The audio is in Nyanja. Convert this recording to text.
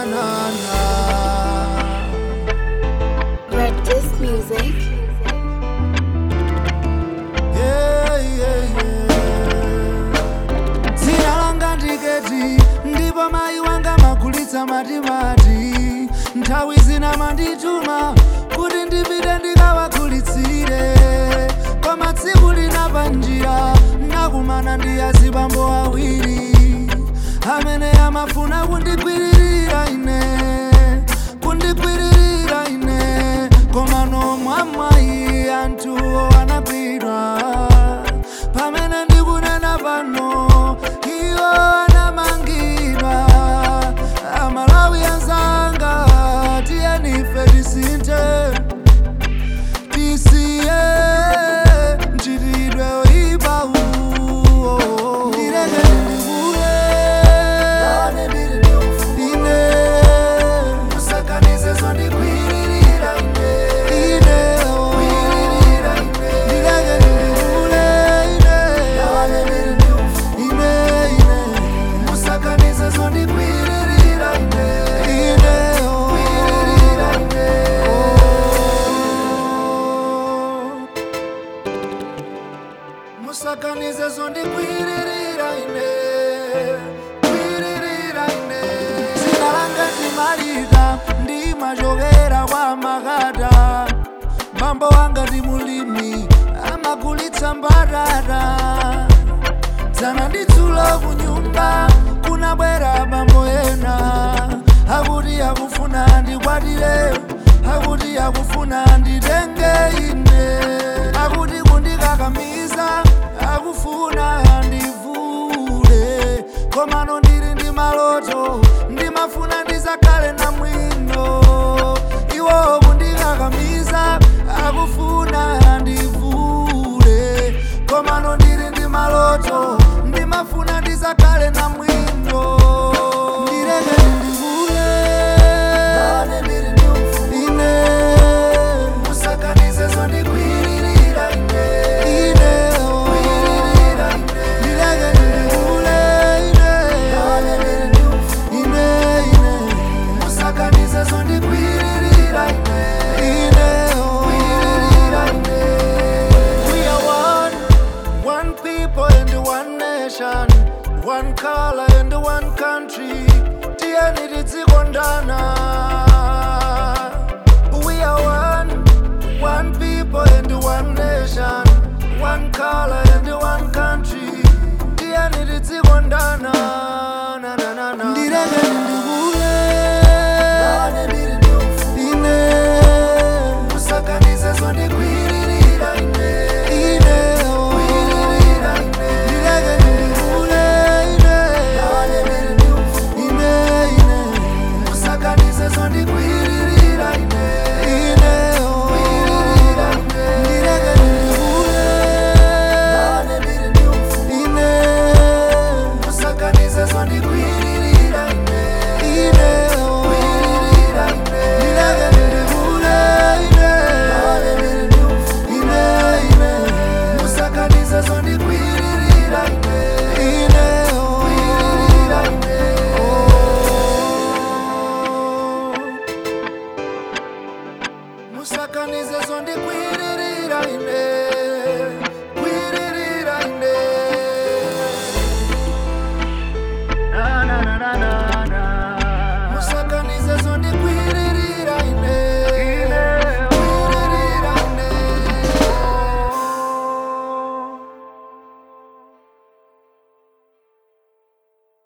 na na Red Disc Music. Yeah, yeah, yeah. dzina langa ndiketi ndipo mayi wanga magulitsa matimati nthawi zina mandituma kuti ndipite ndikawagulitsire koma tsiku lina panjira ndakumana ndi azibambo awiri amene amafuna kundigwiririra ine kundigwiririra ine koma nomwamwayi anthuwo anagwidwa pamene ndikunena pano iwo anamangidwa amalawi anzanga tiyenife tisinthe tisiye mchitidwe oyipa uwo ndileke ndikule ine usakanize zondigwiririra ine ine ndileke ndikule ine ine ine usakanize zondigwiririra ine ine musakanize zondigwiririra ine gwiririra ine dzina langa ndimalita ndimachokera kwa makata bambo wanga ndi mulimi amagulitsa mbatata dzana ndidzulo kunyumba kunabwera bambo ena akuti akufuna ndikwatire akuti akufuna nditenge ine akuti kundikakamiza akufuna ndivule komano ndili ndi maloto ndimafuna ndizakhale na mwino iwo kundikakamiza akufuna ndivule komano ndili ndi maloto ndimafuna ndizakhale na mwino ndileke ndivule ine musakanize zondigwiririra ine ine ndileke ndivule ine ine ine musakanize zondigwiririra ine ine we are one one people and one nation one color and one country tiyeni tizikondana we are one one people and one nation one color and one country tiyeni tizikondana na na na na ndileke ndikule ine usakanize zondigwiririra ine ine ndileke ndikule ine ine ine usakanize zondigwiririra ine ine ndileke ndikule ine usakanize zondigwiririra ine ine ndileke ndikule ine ine ine usakanize zondigwiririra ine ine musakanize zondigwiririra ine